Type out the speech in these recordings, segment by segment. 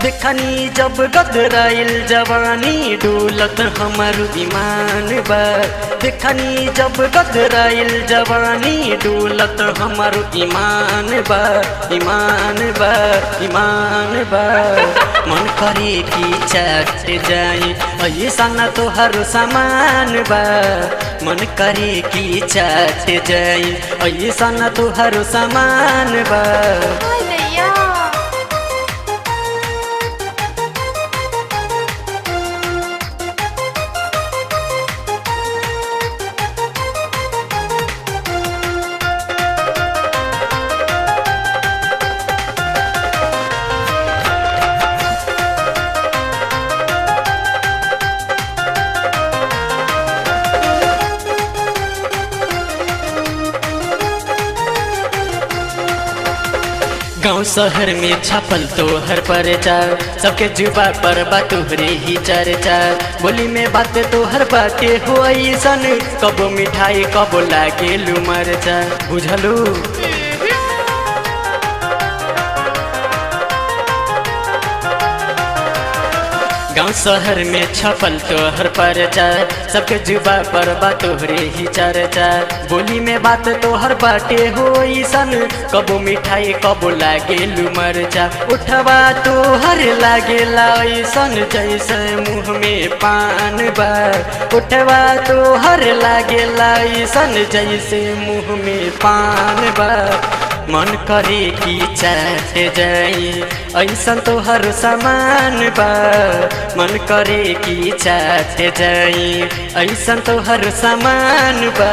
देखनी जब गदराइल जवानी डोलत हमर ईमान बा देखनी जब गदराइल जवानी डोलत हमर ईमान बा ईमान बा ईमान बा मन करे कि चट जाई ऐसा न तोहर सामान बा मन करे कि चट जाई ऐसा न तोहर सामान बा हाय दैया गांव शहर में छपल तोहर परचार सबके जुबा पर बा तोहरे ही चर्चा बोली में बात तोहर बाटे हो ऐसन कबो मिठाई कबो लागे लू मरचा बुझलू गांव शहर में छपल तोहर परचार सबके जुबा पर बा तोहरे ही चर्चा बोली में बात तोहर बाटे हो ऐसन कबो मिठाई कबो लागे लू मरचा उठवा तोहर लागेला ऐसन जैसे मुँह में पान बा उठवा तोहर लागेला ऐसन जैसे मुँह में पान बा मन करे कि चाट जाई ऐसन तोहर सामान बा मन करे कि चाट जाई ऐसन तोहर सामान बा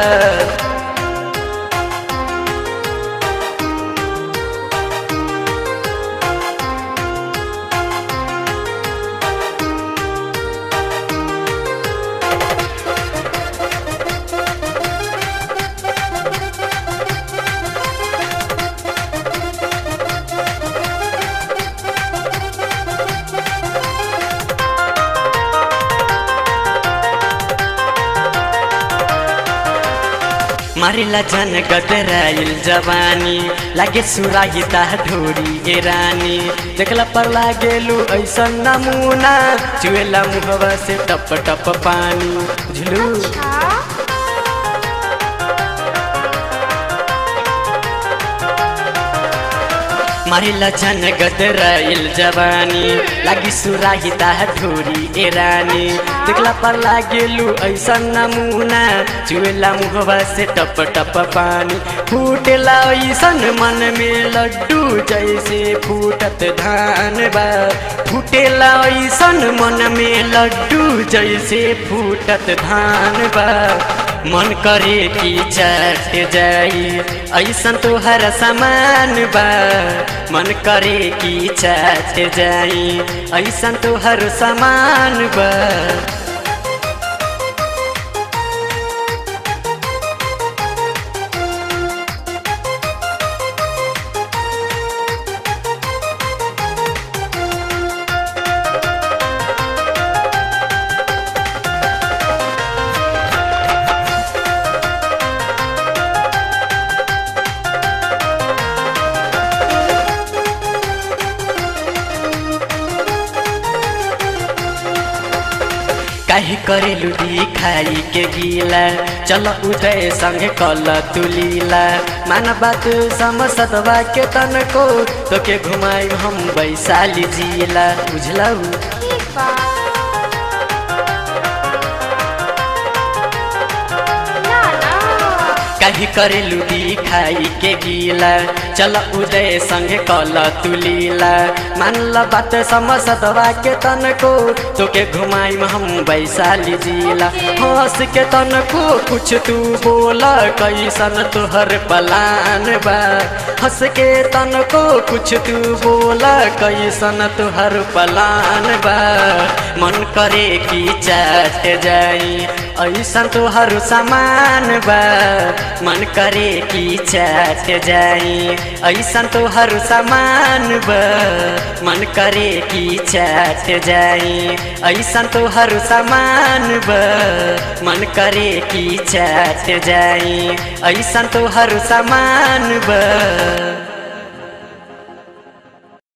मारिला जन गदराइल जवानी लागे सुराही ताह ढोरी ए रानी देखला पर लागेलू ऐसन नमूना चुएला मुहवा से टप टप पानी बुझलू हाँ मारिला जन गदराइल जवानी लागी सुराही ताह ढोरी ए रानी देखला पर लागेलू ऐसन नमूना चुएला मुहवा से टप टप पानी फूटेला ऐसन मन में लड्डू जैसे फूटत धान बा फूटेला ऐसन मन में लड्डू जैसे फूटत धान बा मन करे कि चट जाई ऐसन तोहर सामान बा मन करे कि चट जाई ऐसन तोहर सामान बा काहे करेलु खाई के गीला चल उदय संगे कल तुलीला मान बात समसदवा के तनको तोके घुमाई हम वैशाली जिला बुझलऊ ठीक बा ना ना काहे करेलु खाई के गीला चल उदय संगे कल तुलीला मानल बात समसदवा के तनको तोके घुमाई हम वैशाली जिला हंस के तनको कुछ तू बोल कैसन तोहर पलान बा हंस के तनको कुछ तू बोल कैसन तोहर पलान बा मन करे कि चाट जाई ऐसन तोहर सामान बा मन करे कि चाट जाई ऐसन तोहर सामान बा मन करे कि चाट जाई ऐसन तोहर सामान बा मन करे कि चाट जाई ऐसन तोहर सामान बा